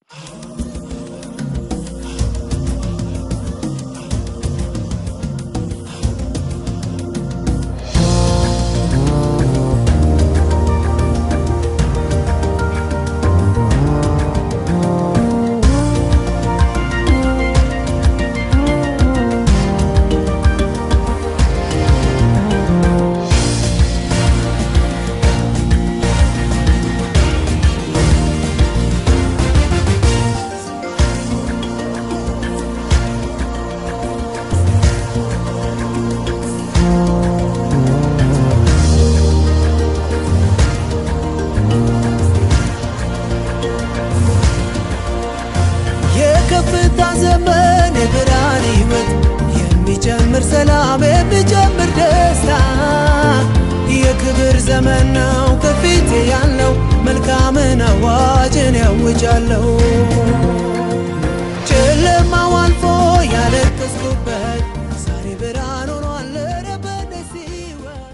የከፍታ ዘመን የብርሃን ሕይወት የሚጨምር ሰላም የሚጨምር ደስታ የክብር ዘመን ነው ከፊቴ ያለው መልካምን አዋጅን ያውጃለሁ ጨለማው አልፎ ያለቀስኩበት ዛሬ ብርሃን ሆኗል ኧረ በደስ ሕይወት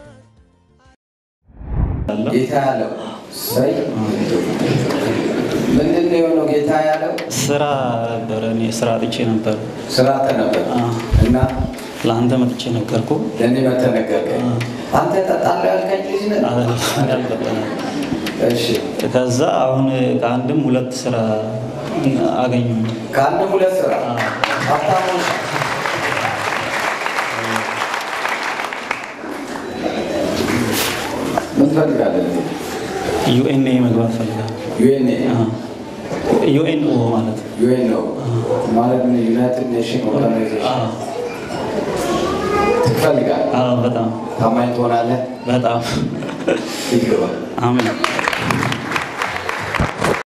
ጌታ ያለው ሰይ ምንድን ነው የሆነው? ጌታ ያለው ስራ ነበረ። እኔ ስራ አጥቼ ነበር ስራ ተነበር አዎ። እና ለአንተ መጥቼ ነገርኩ። ለእኔ መተህ ነገርከኝ። አንተ ጠጣለህ ያልከኝ ልጅ ነህ? ያልበጠነ እሺ ከዛ አሁን ከአንድም ሁለት ስራ አገኙ። ከአንድ ሁለት ስራ ሀብታሞች ምን ትፈልጋለህ? ዩኤንኤ መግባት ፈልጋል። ዩኤን ዩኤንኦ ማለት ነው። ዩኤን ነው ማለት ነው ዩናይትድ ኔሽን ኦርጋናይዜሽን አዎ፣ ትፈልጋለህ? አዎ፣ በጣም ታማኝ ትሆናለህ? በጣም ይግባ አሜን።